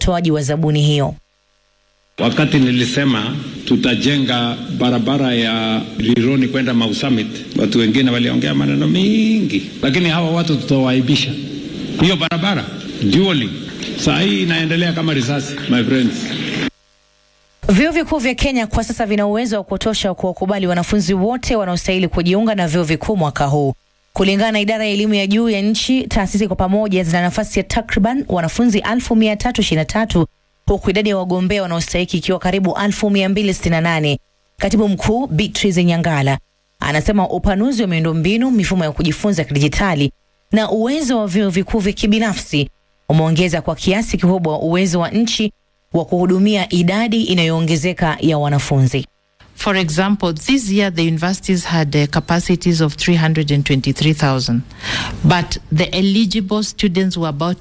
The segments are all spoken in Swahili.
utoaji wa zabuni hiyo. Wakati nilisema tutajenga barabara ya Rironi kwenda Mau Summit, watu wengine waliongea maneno mingi, lakini hawa watu tutawaibisha. Hiyo barabara dually saa hii inaendelea kama risasi, my friends. Vyuo vikuu vya Kenya kwa sasa vina uwezo wa kutosha kuwakubali wanafunzi wote wanaostahili kujiunga na vyuo vikuu mwaka huu. Kulingana na idara ya elimu ya juu ya nchi, taasisi kwa pamoja zina nafasi ya takriban wanafunzi 1323 huku idadi ya wagombea wanaostahiki ikiwa karibu 1268. Katibu mkuu Beatrice Nyangala anasema upanuzi wa miundombinu, mifumo ya kujifunza ya kidijitali na uwezo wa vyuo vikuu vya kibinafsi umeongeza kwa kiasi kikubwa uwezo wa nchi wa kuhudumia idadi inayoongezeka ya wanafunzi. For example, this year the universities had uh, capacities of 323,000, but the eligible students were about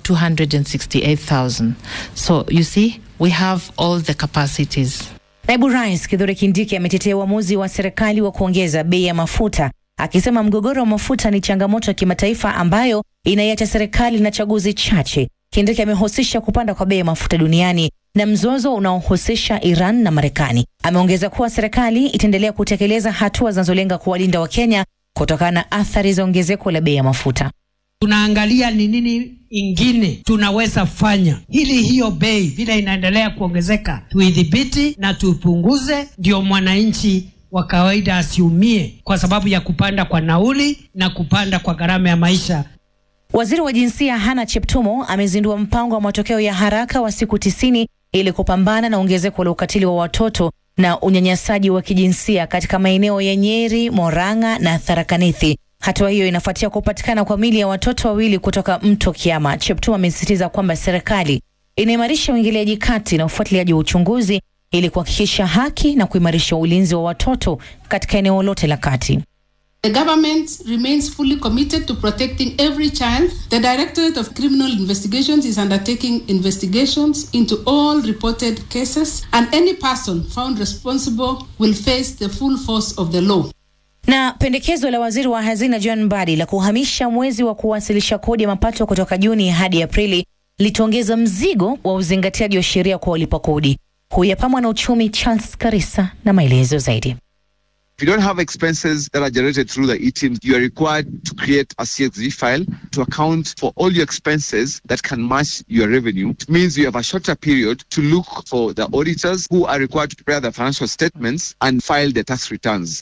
268,000. So you see, we have all the capacities. Naibu Rais Kithure Kindiki ametetea uamuzi wa serikali wa kuongeza bei ya mafuta, akisema mgogoro wa mafuta ni changamoto ya kimataifa ambayo inaiacha serikali na chaguzi chache. Kindiki amehusisha kupanda kwa bei ya mafuta duniani na mzozo unaohusisha Iran na Marekani. Ameongeza kuwa serikali itaendelea kutekeleza hatua zinazolenga kuwalinda Wakenya kutokana na athari za ongezeko la bei ya mafuta. tunaangalia ni nini ingine tunaweza fanya ili hiyo bei vile inaendelea kuongezeka tuidhibiti na tuipunguze, ndio mwananchi wa kawaida asiumie kwa sababu ya kupanda kwa nauli na kupanda kwa gharama ya maisha. Waziri wa jinsia Hana Cheptumo amezindua mpango wa matokeo ya haraka wa siku tisini ili kupambana na ongezeko la ukatili wa watoto na unyanyasaji wa kijinsia katika maeneo ya Nyeri, Morang'a na Tharaka Nithi. Hatua hiyo inafuatia kupatikana kwa mili ya watoto wawili kutoka mto Kiama. Cheptumo amesisitiza kwamba serikali inaimarisha uingiliaji kati na ufuatiliaji wa uchunguzi ili kuhakikisha haki na kuimarisha ulinzi wa watoto katika eneo lote la kati. The government remains fully committed to protecting every child. The Directorate of Criminal Investigations is undertaking investigations into all reported cases, and any person found responsible will face the full force of the law. Na pendekezo la waziri wa hazina John Mbadi la kuhamisha mwezi wa kuwasilisha kodi ya mapato kutoka Juni hadi Aprili litaongeza mzigo wa uzingatiaji wa sheria kwa walipa kodi. Huyu hapa mwanauchumi Charles Karisa na maelezo zaidi. If you don't have expenses that are generated through the e-teams, you are required to create a CXV file to account for all your expenses that can match your revenue. It means you have a shorter period to look for the auditors who are required to prepare the financial statements and file the tax returns.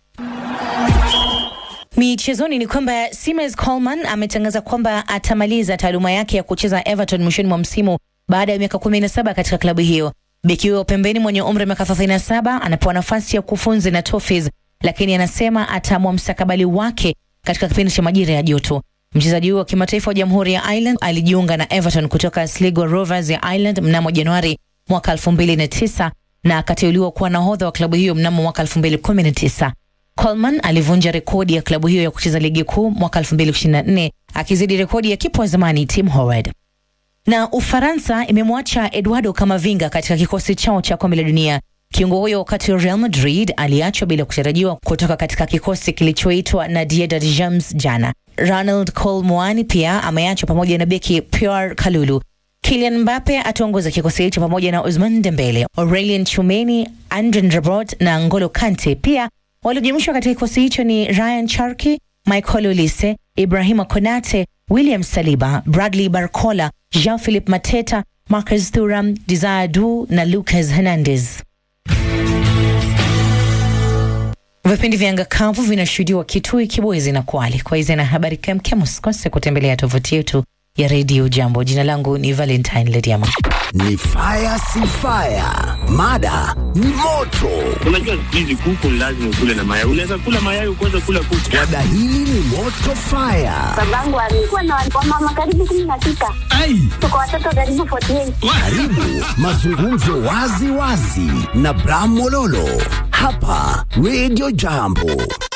Michezoni ni kwamba Simes Coleman ametangaza kwamba atamaliza taaluma yake ya kucheza Everton mwishoni mwa msimu baada ya miaka 17 katika klabu hiyo. Beki huyo pembeni mwenye umri wa miaka 37 anapewa nafasi ya kufunzi na Toffees, lakini anasema ataamua mstakabali wake katika kipindi cha majira ya joto. Mchezaji huyo wa kimataifa wa Jamhuri ya Ireland alijiunga na Everton kutoka Sligo Rovers ya Ireland mnamo Januari mwaka 2009 na akateuliwa kuwa nahodha wa klabu hiyo mnamo mwaka 2019. Coleman alivunja rekodi ya klabu hiyo ya kucheza ligi kuu mwaka 2024 akizidi rekodi ya kipa wa zamani Tim Howard. Na Ufaransa imemwacha Eduardo Camavinga katika kikosi chao cha kombe la dunia. Kiungo huyo wakati Real Madrid aliachwa bila kutarajiwa kutoka katika kikosi kilichoitwa na Diedad James jana. Ronald Colmuani pia ameachwa pamoja na beki Pierre Kalulu. Kylian Mbappe ataongoza kikosi hicho pamoja na Ousmane Dembele, Aurelien Tchouameni, Andre Rabiot na N'Golo Kante. Pia waliojumuishwa katika kikosi hicho ni Ryan Cherki, Michael Olise, Ibrahima Konate, William Saliba, Bradley Barcola, Jean-Philippe Mateta, Marcus Thuram, Desire Du na Lucas Hernandez. Vipindi vya anga kavu vinashuhudiwa Kitui, Kibwezi na Kwale. Kwa hizi na habari kemkem, usikose kutembelea tovuti yetu ya redio Jambo. Jina langu ni Valentine Lediama. Ni fire si fire, mada ni moto. Unajua siku hizi kuku lazima ukule na mayai. Unaweza kula mayai ukaweza kula kuku. Mada hili ni moto fire. Babangu alikuwa na wamama karibu kumi na sita. Tuko watoto karibu 48. Karibu mazungumzo wazi wazi na Bram Mololo hapa Radio Jambo.